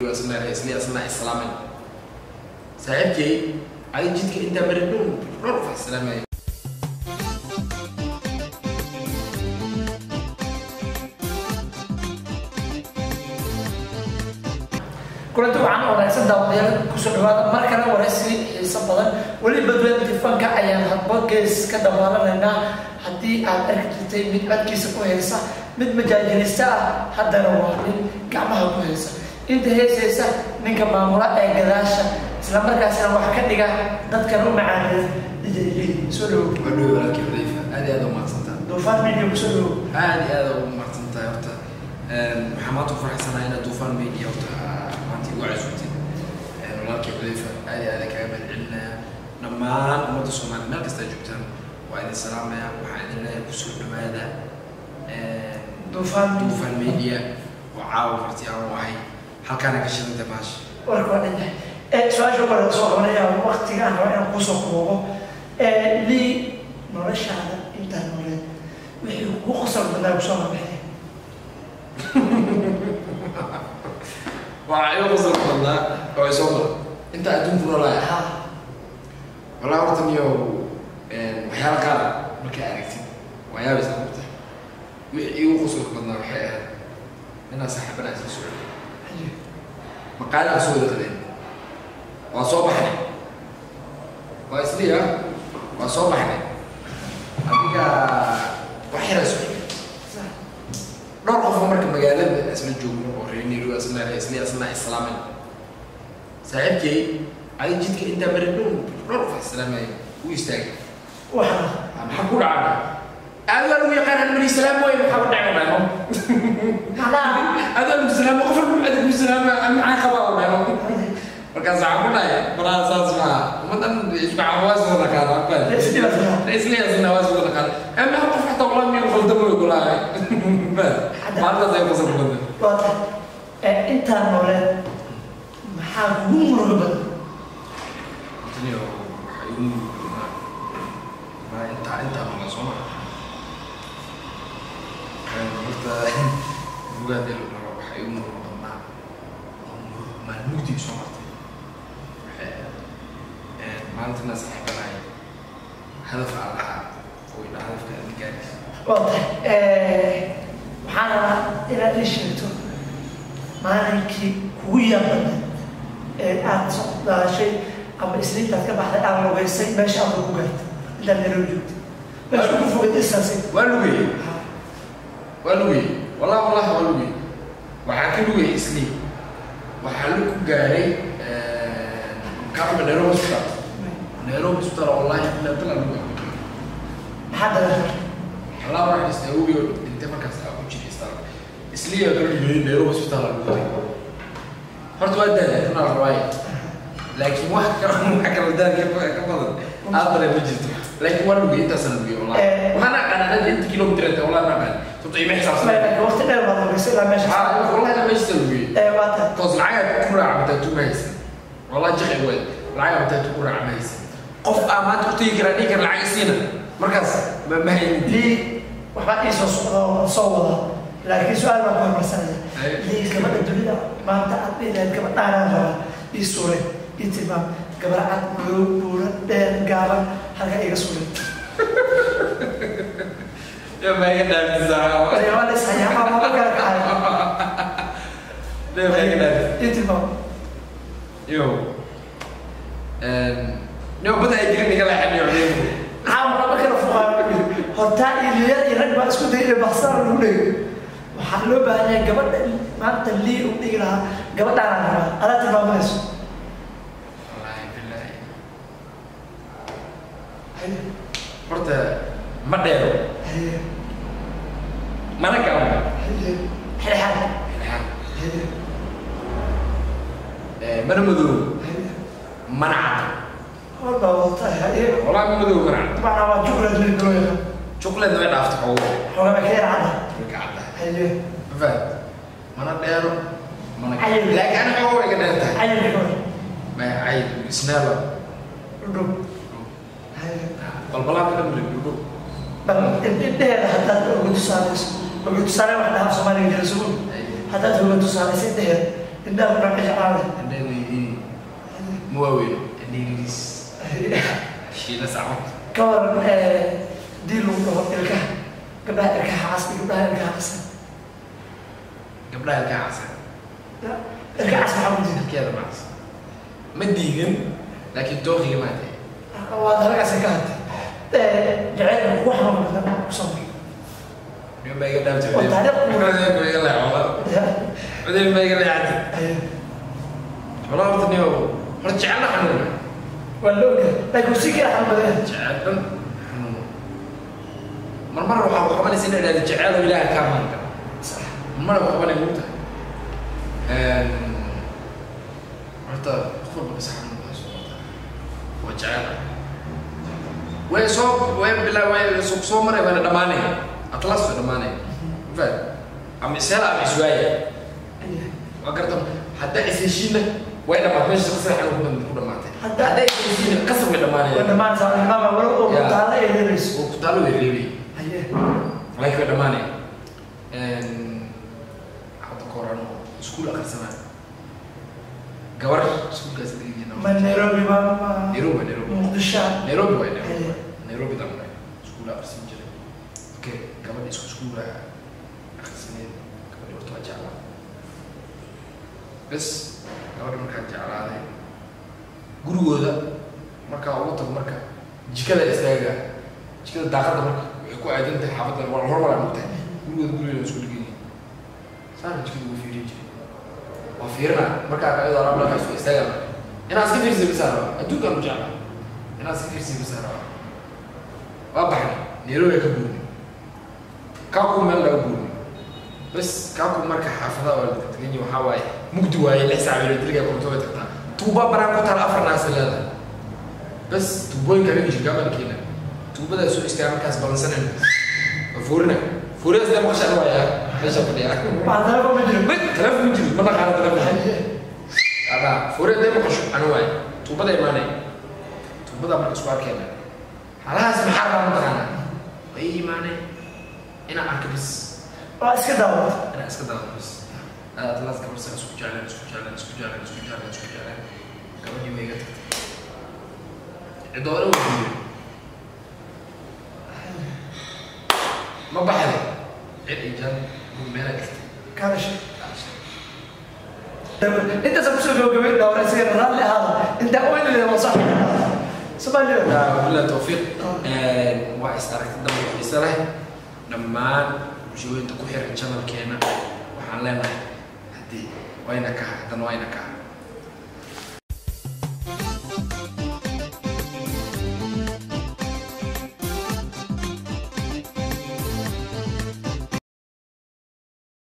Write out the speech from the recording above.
islaamin saaxiibkay adi jidka intaa mari dhun dhowr qof islaamaya kulanti waxaan wanaagsan daawadayaal kusoo dhawaada mar kale waraysi xiiso badan weli badweyn tifanka ayaan hadba gees ka dhamaalanaynaa haddii aad arki jirtay mid codkiisa ku haysa mid majaajilista ah haddana waa nin gacmaha ku haysa inta heesaysa ninka maamula ee gadaasha islamarkaasina wax ka dhiga dadkan u macaaneed dijayli soo dhawow wadhow walaalkii xudayfa aad iyo aad u mahadsantaa duufaan media kusoo dhawow aad iyo aad ugu mahadsantahay horta waxaa maanta ku faraxsanahay inaad duufaan media horta maanta igu casuutay walaalkii xudayfa aad iyo aad kaga mahadcelinaya dhammaan ummadda soomaaliya meel kasta joogtaan waa idin salaamaya waxaa idin leeyahay kusoo dhawaada duufaan media duufaan media oo caawa marti aan u ahay halkaana ka shidanta maasha warka waa dhan yahay ee su-aasha kale soo qabanaya waqtiga aan raba inaan kusoo koobo ee lii noloshaada intaa nooleed wixii kugu qosol badnaa kusoo mabaxay waa iga qosol badnaa oo isoo mara inta adduunku noolaaya ha walaa horta niyo waxyaala qaar markaa aragtid waa yaabaysa horta wixii igu qosolka badnaa waxay ahayd inaa saaxiibanaa isla socdo maqaali aan soo wada qadeen waa soo baxnay waa isliya waa soo baxnay adiga wax yaraa socday dhowr qofoo marka magaalada isla joogno oo reer nairobi isla isla isla islaamin saaxiibkay adi jidka intaa mari dhun dhowr qof islaamaya u istaagay waxaa maxaa ku dhacay aad waa lagu yaqaan mari islaam way maxaa ku dhacay dhano macnaha aad waa lagu islaam qof walba aad lagu islaam maxaa qabaa oo dhano markaas waxaa ku dhacay balaa saas maaha ummadan isbaca waa soo dhaqaana aqbal isla yasna waa soo dhaqaana ama qof xataa walaa miyuu qaldamo way kulahay maalintaas ay qosol badan waa tahay ee intaa nooleed maxaa kugu muruga badan Taniyo waxay igu murugaa maa intaa intaa mala soo mara horta mugaadee la dhaho waxaa igu muruga badnaa oo murug maalmugdii soo martay waxay ahayd maalintina saaxiibanahay hadaf aan lahaa oo idhaa hadafka aan gaaraysa waa tahay waxaan rabaa inaad ii sheegto maalinkii kugu yaabada ee aad soo daashay ama isniintaad ka baxday aad lugaysay meesha aad ugu gaartay intaad nairobi joogtay meesha ugu fogay distancing waa lugayey waa lugayey wallahi wallahi waa lugayey waxaa ka lugayay islii waxaa lug ku gaaray kaaba nairobi hospital nairobi hospital wallahi ilaa bilaa lugay maxaa dareemay allah raxis awogii oo dhintay markaas aa ku jiray isbitaal islii aa ka lugayey nairobi hospital aa lugay horta waa daala inaa la rabaayo laakiin wax ka wax kala daalka ka badan aad dareen ma jirto laakiin waa lugay intaasaan lugay wallahi Eh. mana qanacada inta kilomitir inta wallahi ma qaan sabto ima xisaabsan laakiin waqti dheer baad lugaysay ilaa meesha ها والله انا ماشي تسوي ee waa tahay توصل معايا تكون عم تتوميس والله جخي وين معايا عم تكون عم هيس قف ما تقتي كراني كان العين سينا مركز ما ما هي lii waxbaa ii soo socda oo soo wada laakiin su-aal baan ku hormarsanaya Ay. lii gabadha dunida maanta aad dhilayd gabadhaanaan rabaa ii suure ii tilmaam gabar cad madow buura dheer gaaban halka iga suure يا ما يقدر تزعل waa la ishayaa ama ma kala kacay لا ما يقدر ii tilmaam يو يو بدا يجري كلا حد يعلم caawa lama kala fuqaayo hortaa iyo liyad iyo rag baa isku day inay baxsaan lagu dhego waxaa loo baahan yahay gabadha maanta lii u dhigi lahaa gabadhaanaan rabaa adaa tilmaamayso والله بالله horta ma dheero mana gacan xeexan mana madow mana cad walba wata والله ما مدوب كان عندي طبعا waa jukulad lilgooya شوكليت ما يعرف تحول xoogaa ka yar cada لك عندها haye فاهم ما انا داير ما انا عيل. لكن انا حول كده انت cayilkooda ما عيل سنابا dhudhub haye بلبلا كده من الدودو bal indheheeda haddaad uga tusaaleyso uga tusaale wax dhahaa soomaaliga jira sugun haddaad uga tusaaleyso indheheeda indhaha kuna ka jeclaada indhadeedii ma waaweyn indhaydiis shiila sacmo ka waran dii lagu dhaho ilkaha gabdhaha ilkaha cas iyo gabdhaha ilkaha qasan gabdhaha ilkaa casa ilkaha cas maxaa ku jira ilkeeda macas ma diidin laakiin dooqiga maa tahay waa dalagaas ka hadtay jaceylka wax ma badan ku samay niman baa iga dhaafta Waa taariikh. cudeyn baa iga leexola cudeyn baa iga leexatay wala horta niyo horta jecelna xanuuna waa la ogahay laakiin si kala xal badan jecel dhan xanuuna mar mar waxaa ku qabanaysa in la idhahdo jecel oo ilaaha kaa maanka mar ku qabanay muu tahay horta qof walba bas xanuun baa soo wataa waa jecel way soo way bilaa way soo soo maray waana dhamaanay atlas way dhamaanay fahad ama isela ama iswaaya waa garta haddaa isheshiina way dhamaatay meesha qasar xanuun ku dhan- ku dhamaatay Hadda- haddaa isheshiina qasar way waa dhamaanayaan dhammaan saalimaama walo oo Yeah. taala ay helayso oo ku taalo way reebay haye laakiin way dhamaanay hadda ka horan iskuul akhrisanaa gabar iskuulkaas dhigayna ma nairobi ma ma Nairobi, Nairobi. muqdisho nairobi way nairobi haye nairobi dambe iskuul akhrisan jiray okay gabadha isku iskuula akhrisaneed gabadhi horta waa jeclaa bes gabadha markaa jeclaaday gurigooda markaa ugu tago marka jikada istaaga jikada daaqada marka waxay ku aadan tahay xaafadda waa hormar aan ogtahay gurigooda gurigooda isku dhigan yihiin saana jikada ugu fiirin jiray waa fiirina markaa ka iyadoo alaab laga soo istaaga inaa iska fiirsi bisaa raba adduunkaan u jeclaa inaa iska fiirsi bisaa raba waa baxnay nairobi ka guurnay kaaku meel laga guurnay bes kaaku marka xaafadaha waa la tagay waxaa waaye mugdi waaye lix saac bilo diliga koronto way tagtaa tuuba banaan ku taala afar naas leedahay bes tuubooyinka laga jirka amalkeena tuubadaa soo istaaga markaas balansanan waa fuurina fuurina sidee maqashaan waaya meesha fadhiya waa dalaba ma jiro mid telefoon ma jiro ma naqaana telefoon haye ada fuurina dee maqasho anu waaye tuubada imaanay tuubada marka isku arkeena halahaas maxaa rabaa mataqaana way imaanay inaa arka bis waa iska daawata inaa iska daado bis atlas gabar saa isku jecleen isku jecleen isku jecleen isku jecleen isku jecleen gabadhii way iga tagtay cidoole waa guuray ma baxday cid ijaan meela dhigtay kaadashay intaas kusoo gabagabay dhawra isaga raalli ahaada intaa oynile waa sax somaaliya wabillahi tawfiiq waa is aragti dambe xiise leh dhammaan bulshooyinta ku xiran channelkeena waxaan leenahay haddii wayna kaha haddana wayna kaha